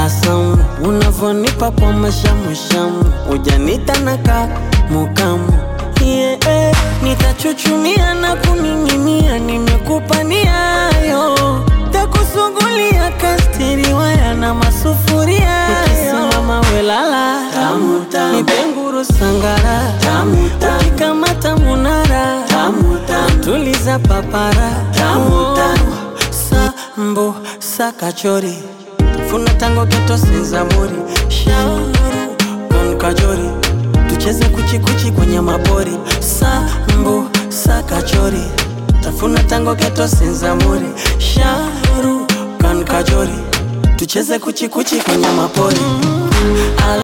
tabasamu unavonipa kwa mashamushamu ujanita naka mukamu yeah, nitachuchumia na kuning'inia nimekupa niayo takusugulia kastiri waya na masufuria ukisimama welala nipenguru sangara ukikamata munara tuliza papara sambo sakachori funa tango geto senzamuri shauru kon kajori tucheze kuchikuchi kwenye mabori sambo sakachori tafuna tango geto senzamuri shauru kan kajori tucheze kuchikuchi kwenye mapori